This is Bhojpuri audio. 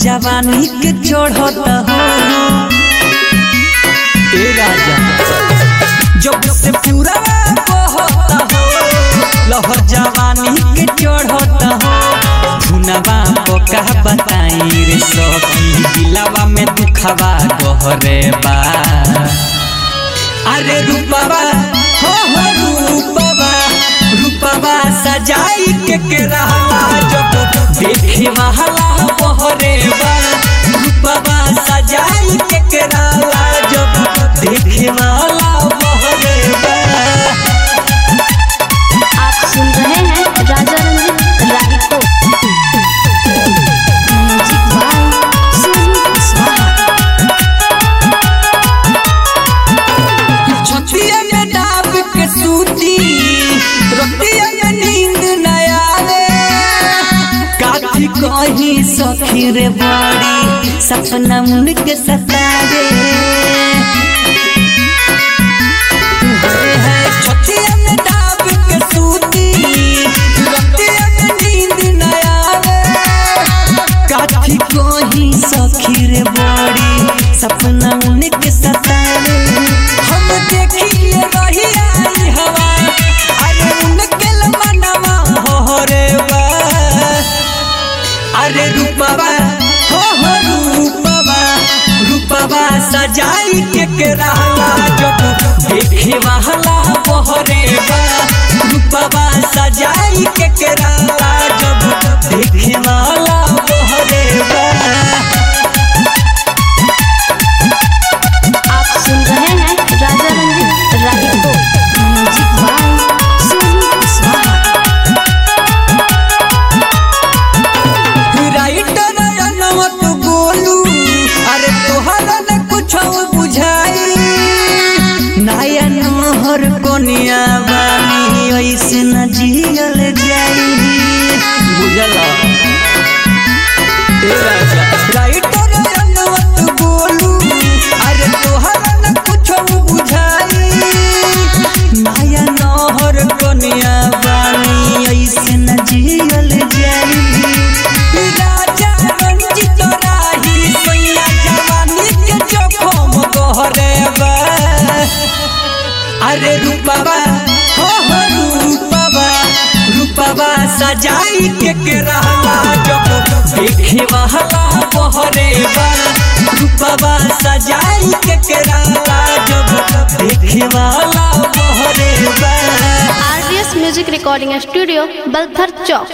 जवानी के चढ़त हो ए राजा जब से पूरा बहत हो लहर जवानी के चढ़त हो धुनवा पका बताई रे सखी दिलावा में दुखवा गहरे बा अरे रूपवा हो हो रूपवा रूपवा सजाई के के रहला जब देखे महला बहरे बा रूपवा सजाई के के रहला जब देखे महला बहरे बा आप सुन रहे हैं राजा रंजीत रागी को म्यूजिक बाय सुजीत कुशवाहा छतिया में डाब के सूती रतिया में नींद न आवे काठी कहीं सखी रे बड़ी सपना मुन के सतावे छतिया में डाब के सूती रतिया में नींद न आवे काठी कहीं सखी रे बड़ी सपना उनके सतावे हम देखिए रही आई हवा अरे उनके मनवा हो रे बा अरे रूपवा हो हो रूपवा रूपवा सजाई के के रहला जब देखे वाला बहरे बा रूपवा सजाई के के रहला जब देखे वाला बहरे बा आप सुन रहे हैं राजा रंजीत रागी को music by Sujit Kushwaha writer अनवत बोलू अरे तोहरा न कुछ बुझाई नया नहर कोनिया बानी ऐसे न जियल जाई बुझला राइटर अनवत बोलू अरे तोहरा न कुछ बुझाई नया नहर कोनिया बानी ऐसे न जियल जाई राजा रंजित राही सैया जवानी के जोखम गहरे बा अरे रूपवा हो हो रूपवा रूपवा सजाई के के रहला जब देखे वाला बहरे बा रूपवा सजाई के के रहला जब देखे वाला बहरे बा RDS music recording studio Balthar चौक